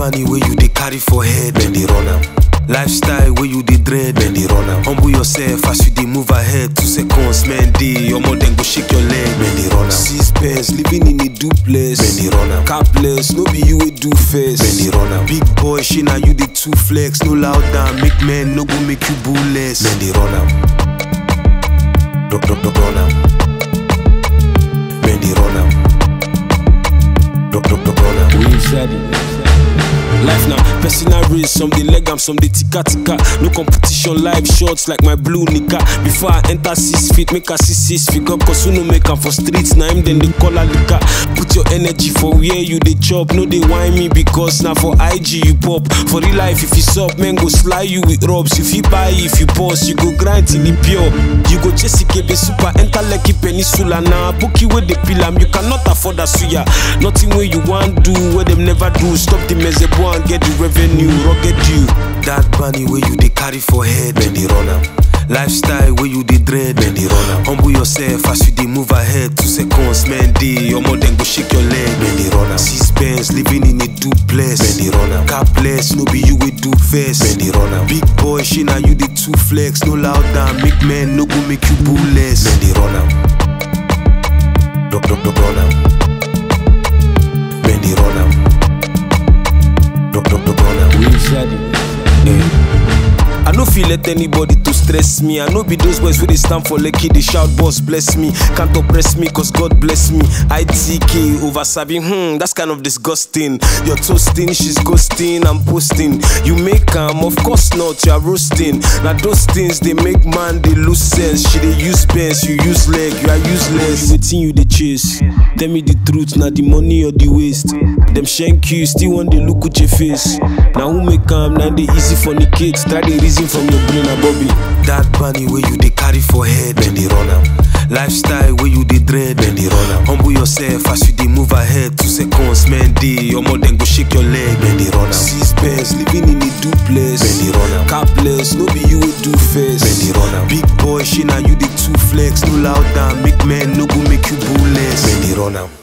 bunny where you dey carry for head, then they run am. Lifestyle where you dey dread, then they run am. Humble yourself as you dey move ahead. Two seconds, man, day, your more then go shake your leg, then they run am. Six pence, living in a duplex, then they run am. Capless, no be you we do first, then they run am. Big boy, she now you the two flex, no loud down, make men no go make you bullless, then they run am. Run, run, run, run am. Then they run am. Run, run, run, run am. We said it. Life now, personal race, some dey leg am, some dey tika tika. No competition, live shots like my blue nika. Before I enter six feet, make I see six feet up, cause who no make am for streets, na him then they call a lika. Put your energy for where you dey chop, no dey whine me because now for IG you pop. For real life, if you sup, man go sly you with rubs. If you buy, if you pause, you go grind till it pure. You go chase Ikebe super, enter Lekki Peninsula now. Bookie with the pillar, you cannot afford a suya. Nothing where you want do, where them never do. Stop the mezebo and get the revenue, rugged you. That bunny where you dey carry for head, then they run am. Lifestyle where you dey dread, then they run am. Humble yourself as you dey move ahead. Two seconds, man, day, your more then go shake your leg, then they run am. Six pence, living in a duplex, then they run am. Capless, no be you we do first, then they run am. Big boy, she now you the two flex, no loud down, make men no go make you bullless, then they run am. Run, run, run, run am. Then they run am. Run, run, run, run am. We said it. I no feel let anybody to stress me. I know be those boys where they stand for lucky, they shout boss bless me. Can't oppress me cause God bless me. ITK over Sabi, hmm, that's kind of disgusting. You're toasting, she's ghosting, I'm posting. You make am, of course not, you're roasting. Now those things they make man they lose sense. She they use bends, you use leg, you are useless. You waiting you they chase. Tell me the truth, now the money or the waste. Them shank you, still want they look at your face. Now who make am, now they easy for the kids. Try the reason from your brain, a Bobby. That bunny where you dey carry for head, then they run am. Lifestyle where you dey dread, then they run am. Humble yourself as you dey move ahead. Two seconds, man, day, your more then go shake your leg, then they run am. Six pence, living in a duplex, then they run am. Capless, no be you we do first, then they run am. Big boy, she now you the two flex, no loud down, make men no go make you bullless, then they run am.